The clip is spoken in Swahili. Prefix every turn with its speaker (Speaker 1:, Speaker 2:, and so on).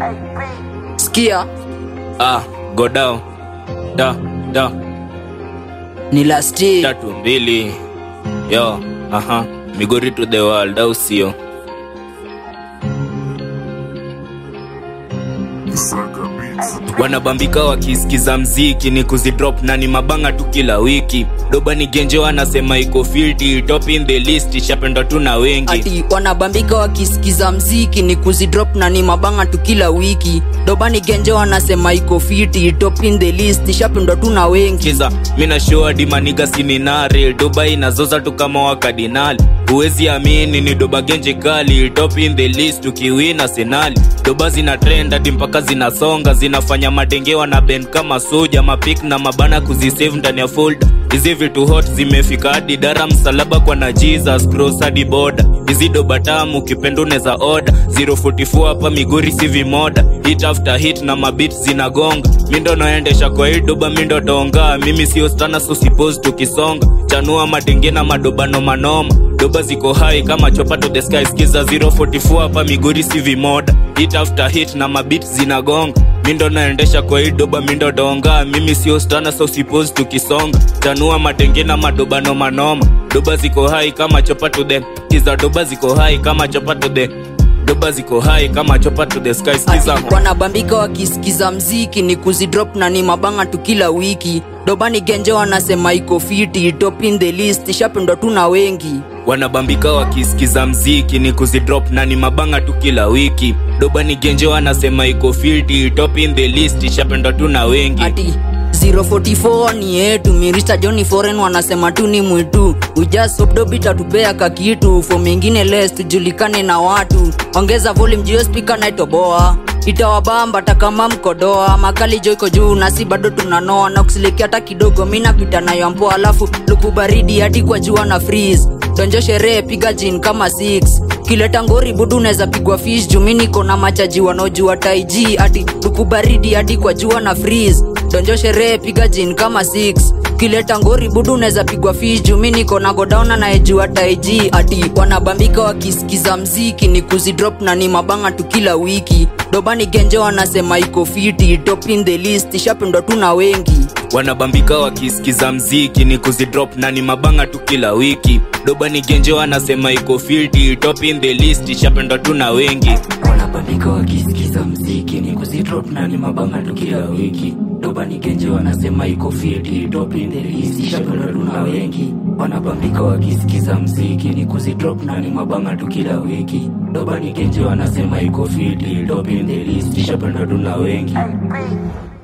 Speaker 1: Sikia
Speaker 2: Ah, go down. Da, da,
Speaker 1: ni last year.
Speaker 2: tatu mbili. Yo, aha. Migori to the world, au sio? wanabambika wakisikiza mziki ni kuzidrop na ni mabanga tu kila wiki doba ni genje wanasema iko filti top in the list ishapendwa tu na wengi
Speaker 1: ati wanabambika wakisikiza mziki ni kuzidrop na ni mabanga tu kila wiki dobani genje wanasema iko fiti top in the list ishapendwa tu na wengi
Speaker 2: kiza mina show dimaniga sininare doba inazoza tu kama wakadinali huwezi amini ni doba genje kali top in the list ukiwina senali doba zina trend hadi mpaka zinasonga zinafanya madengewa na ben kama soja mapik na mabana kuzisave ndani ya folder hizi vitu hot zimefika hadi dara msalaba kwa na jesus cross hadi boda hizi doba tamu ukipenda unaweza oda 044 hapa migori si vimoda hit after hit na mabit zinagonga mindo naendesha kwa hii doba mindo donga mimi sio stana so suppose tukisonga chanua madenge na madobano manoma doba ziko hai kama chopa to the sky skiza 044 hapa migori si vimoda hit after hit na mabit zinagonga mindo naendesha kwa hii doba mindo donga mimi sio stana so suppose tukisonga chanua madenge na madobano manoma doba ziko hai kama chopa to the skiza doba ziko hai kama chopa to the doba ziko hai kama chopa to the sky skiza
Speaker 1: ati wanabambika wakisikiza mziki ni kuzidrop na ni mabanga tu kila wiki dobani genje wanasema iko fiti top in the list ishapendwa tu na wengi
Speaker 2: wanabambika wakisikiza mziki ni kuzidrop na ni mabanga tu kila wiki doba ni genje wanasema iko filti top in the list ishapendwa tu na wengi
Speaker 1: ati 044 ni yetu mirista johni foreign wanasema tu ni mwitu ujasopdobitatupea kakitu fo mengine les tujulikane na watu ongeza volume jio spika naitoboa itawabamba takama mkodoa makali joiko juu nasi bado tunanoa na kusiliki hata kidogo minapita nayo mpoa alafu luku baridi hadi kwa jua na freeze donjo sherehe piga jin kama 6 kileta ngori budu unaweza pigwa fish jumi niko na machaji wanaojua taiji ati luku baridi hadi kwa jua na freeze donjo sherehe piga jin kama 6 kileta ngori budu unaweza pigwa fish jumi niko na godown anayejua taiji ati wanabambika wakisikiza mziki ni kuzidrop na ni mabanga tu kila wiki dobani genje wanasema iko fiti top in the list ishapendwa tu na wengi
Speaker 2: wanabambika wakisikiza mziki ni kuzidrop na ni mabanga tu kila wiki doba ni genje wanasema iko filti top in the list ishapendwa tu na wengi
Speaker 3: wanabambika wakisikiza mziki ni kuzidrop na ni mabanga tu kila wiki doba ni genje wanasema iko fiti top in the list ishapendwa tu na wengi wanabambika wakisikiza mziki ni kuzidrop na ni mabanga tu kila wiki doba ni genje wanasema iko fiti top in the list ishapendwa tu na wengi